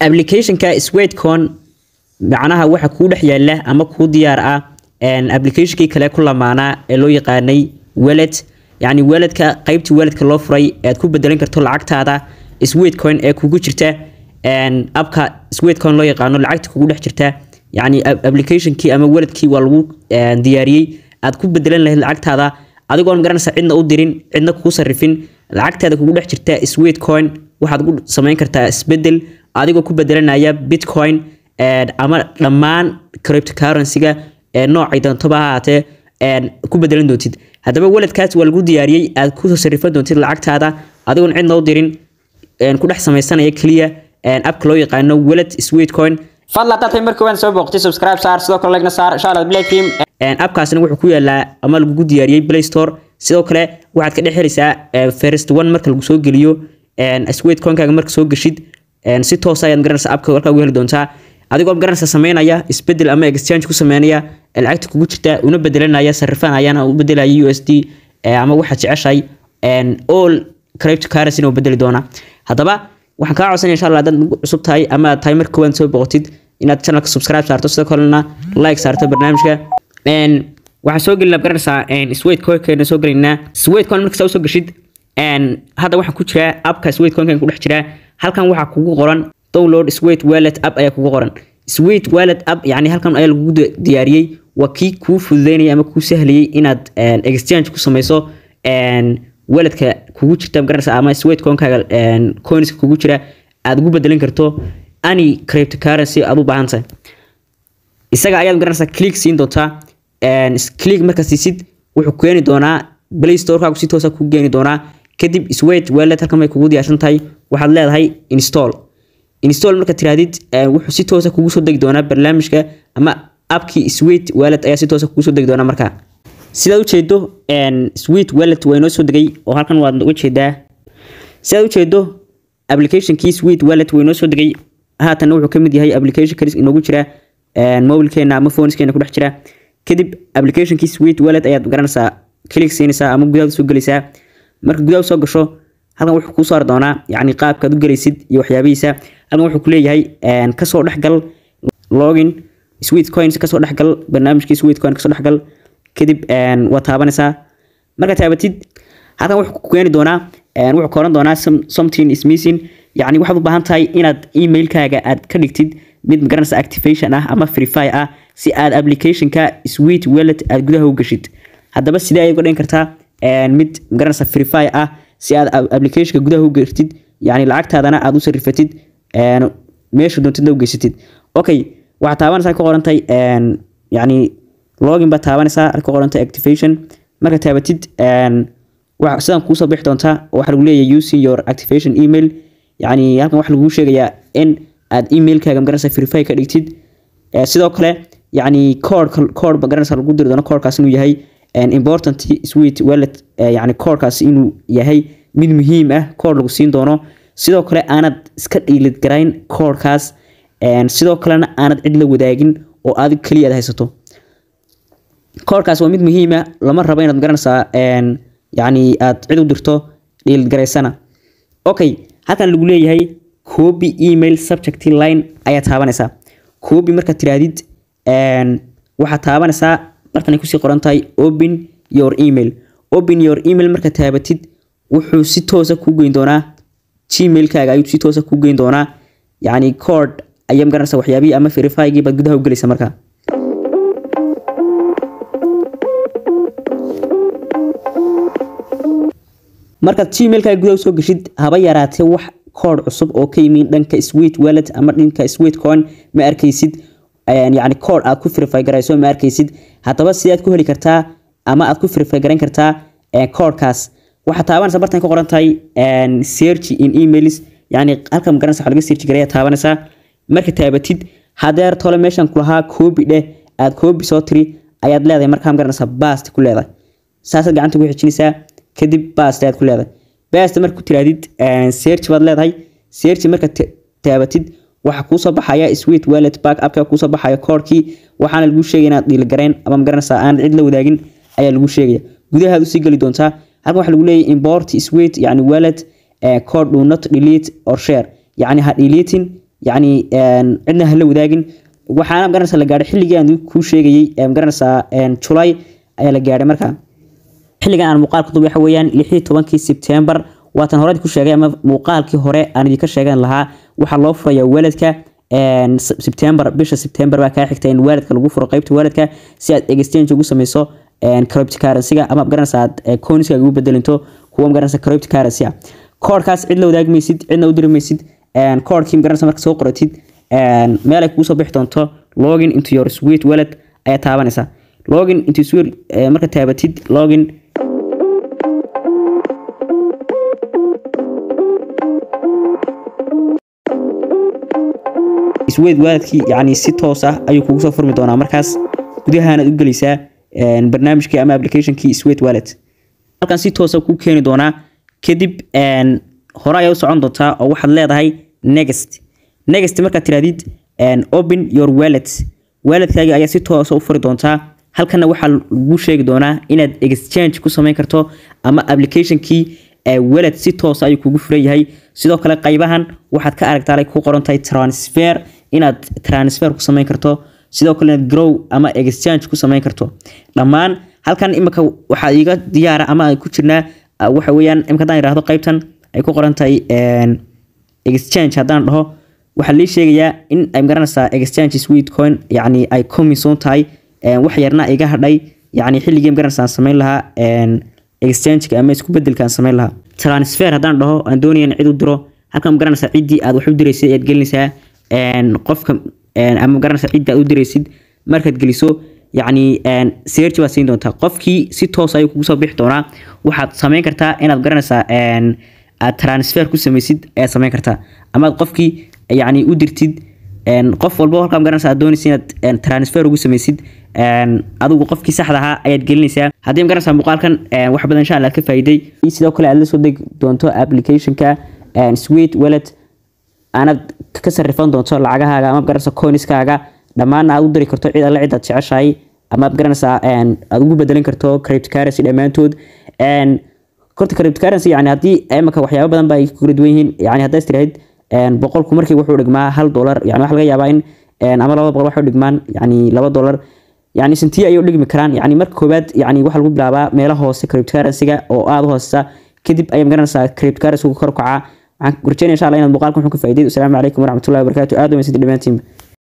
applicationka sweetcon macnaha waxa kuu dhex yaala ama kuu diyaar ah applicationkii kale ku lamaanaa ee loo yaqaanay wallet yacni walletka qeybtii walletka loo furay aad ku bedelan karto lacagtaada sweetcoin ee kugu jirta abka sweetcoin loo yaqaano lacagta kugu dhex jirta yacni applicationkii ama walletkii waa lagu diyaariyey aad ku bedelan lahayd lacagtaada adigoon garanaysa cidna u dirin cidna kuu sarifin lacagtaada kugu dhex jirta sweetcoin waxaad ku samayn kartaa isbedel adigoo ku bedelanaya bitcoin ama dhammaan cryptocurrency-ga ee noocay doontoba ha ahaatee ku bedelan doontid haddaba waledkaas waa lagu diyaariyey aad kusoo sarifan doontid lacagtaada adigoon cidna u dirin ku dhex samaysanaya keliya abka loo yaqaano wallet sweetcoin fadlan haddaad tahay markii waan soo booqtay subscribe saar sidoo kale lagna saar insha allah black team abkaasna wuxuu ku yaalaa ama lagugu diyaariyey play store sidoo kale waxaad ka dhex helaysaa first one marka lagu soo geliyo sweetcoinkaaga marka soo geshid si toos ayaad garanaysa abka halkaa ugu heli doontaa adigoo garanaysa sameynaya isbedel ama exchange ku sameynaya lacagta kugu jirta una bedelanaya sarifanayana u bedelaya u s d ama waxaad jeceshahay all cryptocurrency u bedeli doona haddaba waxaan kaa codsanaya insha allah haddaad nagu cusub tahay ama aad tahay marka koowaad soo boqotid inaad channelka subscribe saarto sidoo kalena like saarto barnaamijka waxaan soo gelina garanaysaa sweetcoinkeena soo gelaynaa sweetcoin markasta usoo geshid hadda waxaan ku jiraa appka sweetcoinkan ku dhex jiraa halkan waxaa kugu qoran download sweet wallet app ayaa kugu qoran sweet wallet app yani halkan ayaa lagugu diyaariyey waa kii kuu fududeynaya ama kuu sahlayay inaad exchange ku samayso walletka kugu jirta garanaysa ama sweetcoinkaaga coinska kugu jira aad ugu bedelan karto any cryptocurrency aad u baahan tahay isaga ayaad garanaysaa click siin doontaa click marka siisid wuxuu keeni doonaa play storekaagu si toosa kuu geeni doonaa kadib sweet wallet halkan bay kugu diyaarsan tahay waxaad leedahay install install marka tirahdid wuxuu si toosa kugu soo degi doonaa barnaamijka ama appkii sweet wallet ayaa si toosa kugu soo degi doonaa markaa sidaad ujeedo sweet wallet waa inoo soo degay oo halkan waad uga jeedaa sidaad ujeedo applicationkii sweet wallet waa inoo soo degay haatanna wuxuu kamid yahay application kalis inoogu jira mobilkeena ama phoneskeena ku dhex jira kadib applicationkii sweet wallet ayaad garanaysaa click siinaysaa ama gudaha soo gelaysaa marka gudaha soo gasho halkan wuxuu kuu saari doonaa yacni qaabkaad u gelaysid iyo waxyaabihiisa halkan wuxuu kuleeyahay kasoo dhexgal login sweet coins kasoo dhexgal barnaamijkii sweet coin kasoo dhexgal kadib waa taabanaysaa marka taabatid halkan wuxuu ku keeni doonaa wuxuu ka oran doonaa something is missing yacni waxaad u baahan tahay inaad emailkaaga aad ka dhigtid mid magaranaysa activation ah ama freefy ah si aad applicationka sweet wallet aad gudaha u geshid haddaba sidee ayaad uga dhigan kartaa mid magaranaysa freefy ah si aad applicationka gudaha u gertid yani lacagtaadana aad u sarifatid meesha doontidna u geysatid okay waxaad taabanaysaa ka qorantay yani login baad taabanaysaa ka qorantay activation marka taabatid sidan kuusoo bixi doontaa oo waxaa lagu leeyahay using your activation email yani halkan waxaa lagu sheegayaa in aad emailkaaga magaranaysa freefy ka dhigtid sidoo kale yani code code magaranaysa lagu diri doono codekaas inuu yahay important sweet wallet yani codekaas inuu yahay mid muhiim ah code lagu siin doono sidoo kale aanad iska dhiilid garayn codekaas sidoo kalena aanad cid la wadaagin oo adig keliya aad haysato codekaas waa mid muhiim ah lama rabo inaad garanaysaa yani aad cid u dirto dhiilid garaysana okay halkan lagu leeyahay copy email subject line ayaa taabanaysaa copy markaad tiraahdid waxaad taabanaysaa markan ay kusii qoran tahay open your email open your email markaad taabatid wuxuu si toosa kuu geyn doonaa gmailkaaga ayuu si toosa kuu geyn doonaa yacni code ayaa magaranaysa waxyaabihii ama verifygii baad gudaha u gelaysa markaa markaad gmailkaaga gudaha usoo geshid haba yaraatee wax code cusub oo ka yimi dhanka sweet wallet ama dhanka sweet coin ma arkaysid yani code aad ku verify garayso ma arkaysid haddaba sidaad ku heli kartaa ama aad ku verify garayn kartaa codekaas waxaad taabanaysaa bartan ka qoran tahay search in emails yani halka magaranaysa waxa laga search garaya taabanaysaa marka taabatid hadeer tole meeshan kulahaa copy dheh aad copy soo tiri ayaad leedahay markaa magaranaysaa bast ku leedahay saasaad gacanta ku xijinaysaa kadib bast ayaad ku leedahay bast marka ku tiraadid search baad leedahay search marka taabatid waxaa kuusoo baxaya sweet wallet back appka kuusoo baxaya koorkii waxaana lagu sheegaya inaad dhiilgarayn ama magaranaysaa aan cid la wadaagin ayaa lagu sheegaya gudahaad usii geli doontaa halkan waxaa lagu leeyahay import sweet yani wallet code do not delete or share yani ha deleting yacni cidna hala wadaagin waxaana magaranaysaa la gaadhay xilligii aan kuu sheegayey magaranaysaa julay ayaa la gaadhay markaa xilligan aan muuqaalka duub waxa weeyaan lixii tobankii sebtembar waatan hore ku sheegay ama muuqaalkii hore aan idinka sheegan lahaa waxaa loo furayaa waalidka sebtembar bisha sebtembar baa kaa xigta in waalidka lagu furo qeybta waalidka si aad exchange ugu sameyso cryptocurrency-ga ama garanaysa aad coinska ugu bedelinto kuwa magaranaysa cryptocurrency ah koodhkaas cid la wadaagi maysid cidna u diri maysid koodhkii magaranaysa marka soo qoratid meel ay kugu soo bixi doonto login into your sweet wallet ayaa taabanaysa login into sweet marka taabatid login sweet walletkii yacni si toos ah ayuu kugu soo furmi doonaa markaas gudahaanaad u gelaysaa barnaamijkii ama applicationkii sweet wallet halkan si toosa ku keeni doonaa kadib hore ayaa u socon doontaa oo waxaad leedahay next next markaad tirahdid open your wallet walletkaaga ayaa si toosa u furi doontaa halkana waxaa lagu sheegi doonaa inaad exchange ku samayn karto ama applicationkii wallet si toosa ayuu kugu furan yahay sidoo kale qaybahan waxaad ka aragtaa ay ku qoran tahay transfer inaad transfer ku samayn karto sidoo kale inaad grow ama exchange ku samayn karto dhammaan halkan imika waxaa iga diyaara ama ay ku jirnaa waxa weeyaan imika haddaan idhaahdo qaybtan ay ku qoran tahay exchange haddaan dhaho waxaa lii sheegayaa in ay magaranaysaa exchange sweet coin yacni ay comison tahay wax yarna iga hadhay yacni xilligii magaranaysaa samayn lahaa exchange ama isku bedelkaan samayn lahaa transfer haddaan dhaho aan doonaya in cid u diro halkan magaranaysaa ciddii aad wax u diraysid ayaad gelinaysaa qofka ama magaranaysaa ciddii aad u diraysid markaad geliso yacni search baad siin doontaa qofkii si toos ayuu kugu soo bixi doonaa waxaad samayn kartaa inaad garanaysaa aad transfer ku samaysid ayaad samayn kartaa ama aad qofkii yacni u dirtid qof walba halkaa magaranaysa aad doonaysa inaad transfer ugu samaysid adigu qofkii saxda ahaa ayaad gelinaysaa haddii magaranaysaa muuqaalkan wax badan insha allah aad ka faa'iiday sidoo kale aad la soo degi doonto applicationka sweet wallet aanaad ka sarrifan doonto lacagahaaga ama magaranaysa coinskaaga dhammaanna aad u diri karto cid alle cid aad jeceshahay ama aad garanaysaa aad ugu bedelin karto cryptocurrency dhammaantood horta cryptocurrency yani haddii imika waxyaabo badan ba ay ku kala duwan yihiin yani haddaad tirahayd boqolku markii wuxuu dhigmaa hal dollar yani waxa laga yaabaa in ama laba boqol waxay dhigmaan yani laba dollar yani sentiye ayay u dhigmi karaan yani marka koowaad yani waxaa lagu bilaabaa meelo hoose cryptocurrency-ga oo aada u hoosesa kadib ayay magaranaysaa cryptocurrency-gu kor kacaa waxaan rajeynaya insha allah inaad muuqaalkan wuxuu ka faa'iiday asalaamu calaykum waraxmatullahi wabarakaatu aad u mahadsantiid dhammaantiinba